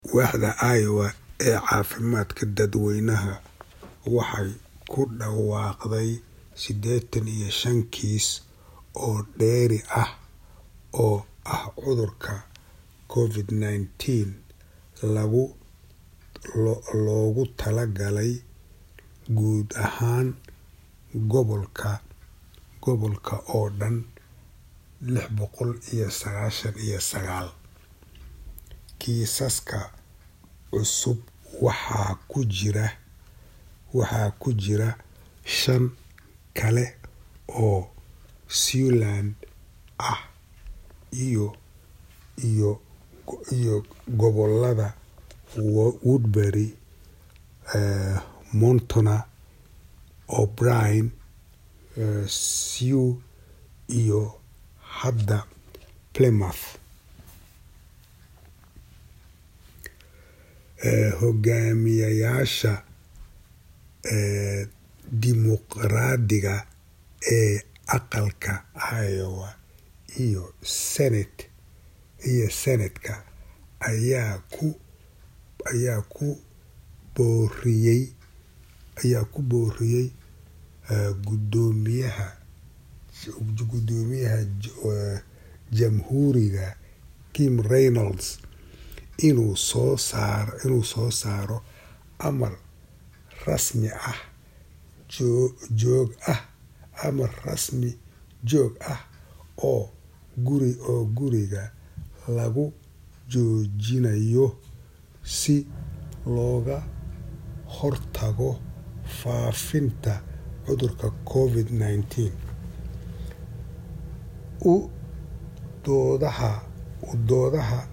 Waaxda Iowa ee Caafimaadka Dadweynaha waxay ku dhawaaqday sideetan iyo shan kiis oo dheeri ah oo ah cudurka Covid-19 loogu talagalay guud ahaan gobolka oo dhan lix boqol iyo sagashan iyo sagaal. Kiisaska cusub waxaa ku jira shan kale oo Siouxland ah iyo gobollada Woodbury, Montana, O'Brien, Sioux iyo hadda Plymouth. Hogaamiyayaasha Dimuqraadiga ee aqalka Iowa iyo Senetka ayaa ku booriyay Guddoomiyaha Jamhuuriga Kim Reynolds inuu soo saaro amar rasmi joog ah oo guriga lagu joojinayo si looga hortago faafitaanka cudurka Covid-19. U doodaha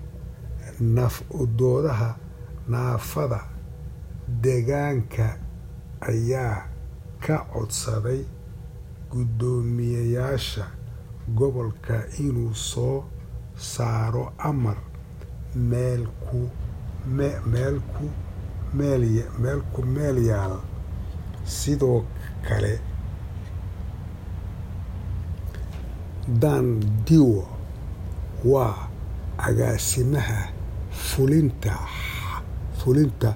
naafada deegaanka ayaa ka codsaday guddoomiyeyaasha gobolka inuu soo saaro amar meel ku meel yaal. Sidoo kale, Dan Dewar waa agaasimaha fulinta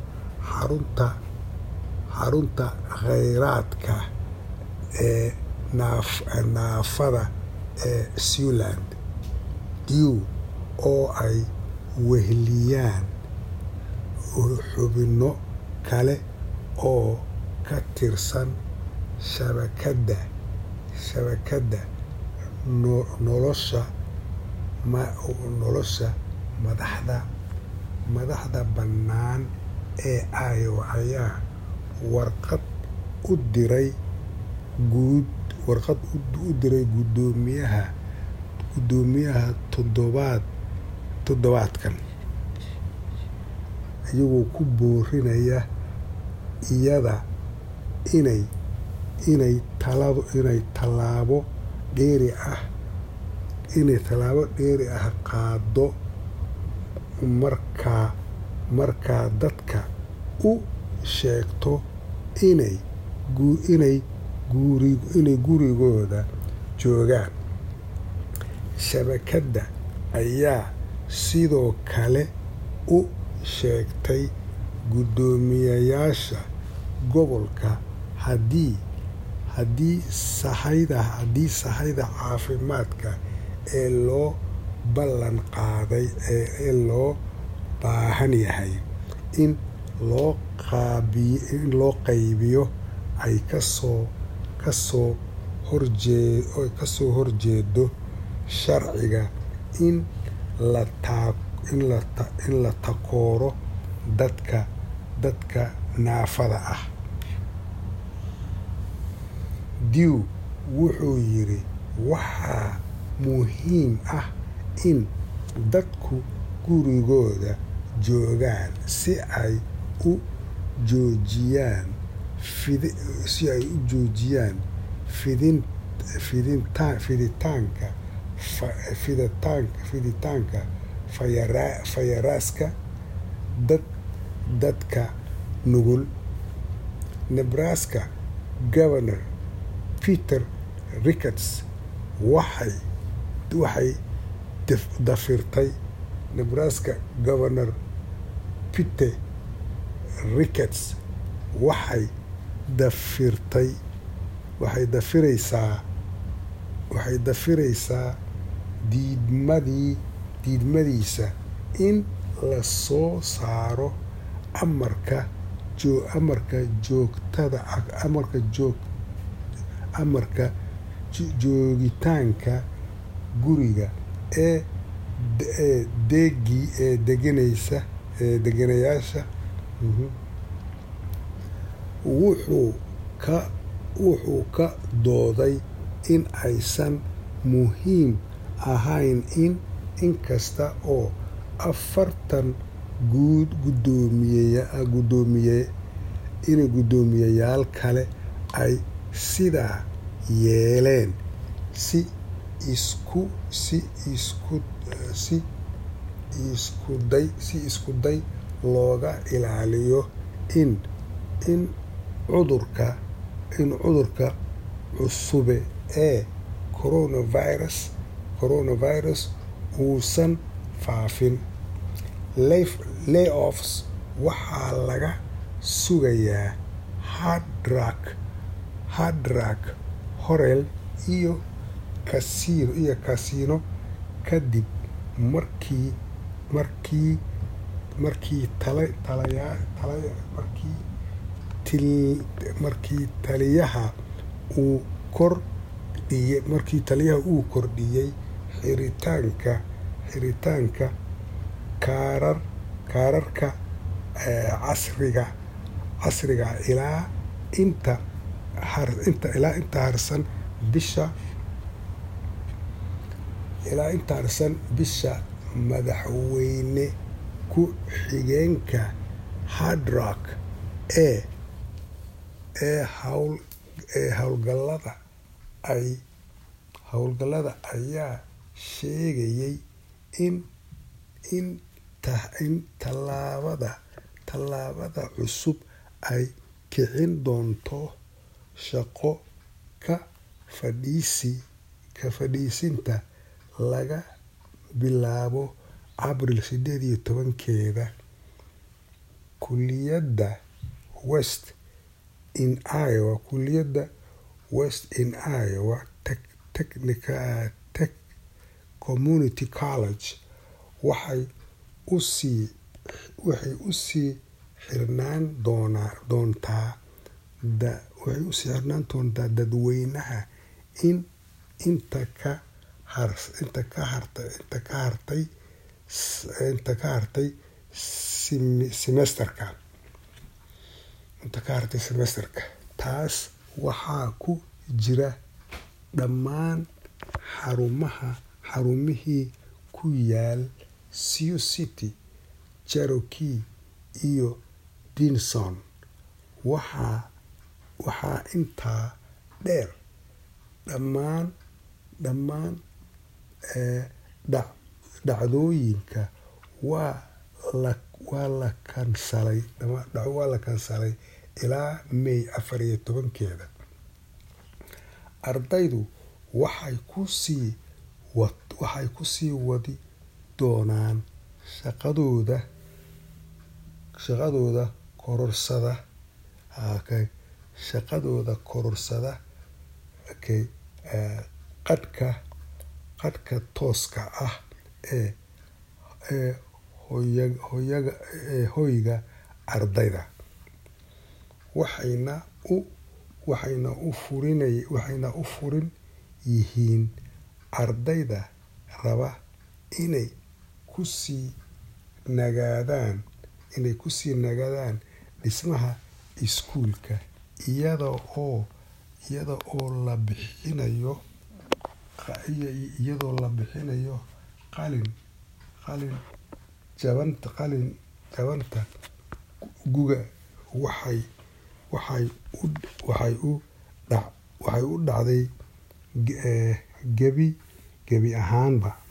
xarunta kheyraadka ee naafada ee Siouxland. Dewar oo ay weheliyaan xubno kale oo ka tirsan shabakadda nolosha madaxa bannaan ee Iowa ayaa warqad u diray guddoomiyaha toddobaadkan, iyagoo ku boorinaya iyada inay tallaabo dheeri ah qaaddo marka dadka u sheegto inay gurigooda joogaan. Shabakadda ayaa sidoo kale u sheegtay guddoomiyeyaasha gobolka haddii sahayda caafimaadka ee loo ballan qaaday ee loo baahan yahay in loo qaybiyo ay ka soo horjeedo sharciga in la takooro dadka naafada ah. Dewar wuxuu yiri waxaa muhiim ah in dadku gurigooda joogaan si ay u joojiyaan fiditaanka fayraska dadka nugul. Nebraska Governor Peter Ricketts waxay dafirtay Nebraska Governor pite rickets waxay dafirtay waxay dafiraysaa waxay dafiraysaa diidmadii diidmadiisa in la soo saaro amarka joo amarka joogtada amarka joog amarka joogitaanka guriga ee ee deegii ee deganaysa ee deganayaasha wuxuu ka wuxuu ka dooday in aysan muhiim ahayn in inkasta oo afartan guud gudoomiye gudoomiye in guddoomiyeyaal kale ay sidaa yeeleen si isku si isku si iskuday si iskuday looga ilaaliyo in in cudurka in cudurka cusube ee coronavirus coronavirus uusan faafin layoffs waxaa laga sugayaa hardrak hardrak horel iyo kasiino iyo kasiino kadib markii markii markii tala talaya talaya markii til markii taliyaha uu kordhiyey markii taliyaha uu kordhiyey xiritaanka xiritaanka kaarar kaararka casriga casriga ilaa inta har inta ilaa inta harsan bisha ilaa inta harsan bisha madaxweyne ku xigeenka hardrock ee ee hawl ee howlgallada ay howlgallada ayaa sheegayay in in in tallaabada tallaabada cusub ay kicin doonto shaqo ka fadhiisi ka fadhiisinta laga bilaabo abril sideed iyo tobankeeda kuliyadda west in iowa kuliyadda west in iowa technica tech community college waxay usii waxay usii xirnaan doonaa doontaa da waxay usii xirnaan doontaa dadweynaha in inta ka har inta ka hartay inta ka hartay inta ka hartay semesterka inta ka hartay semesterka taas waxaa ku jira dhammaan xarumaha xarumihii ku yaal sioux city cherokee iyo dinson waxaa waxaa intaa dheer dhammaan dhammaan dhacdooyinka waa la waa la kansalay waa la kansalay ilaa may afar iyo tobankeeda ardaydu waxay ku sii waxay ku sii wadi doonaan shaqadooda shaqadooda kororsada shaqadooda kororsada qadhka qadhka tooska ah ee ee hoyaga ee hoyga ardayda waxayna u waxayna u furinay waxayna u furin yihiin ardayda raba inay ku sii nagaadaan inay ku sii nagaadaan dhismaha iskuulka iyada oo iyada oo la bixinayo iyadoo la bixinayo qalin qalin jabanta qalin jabanta guga waxay waxay u waxay u dhac waxay u dhacday gebi gebi ahaanba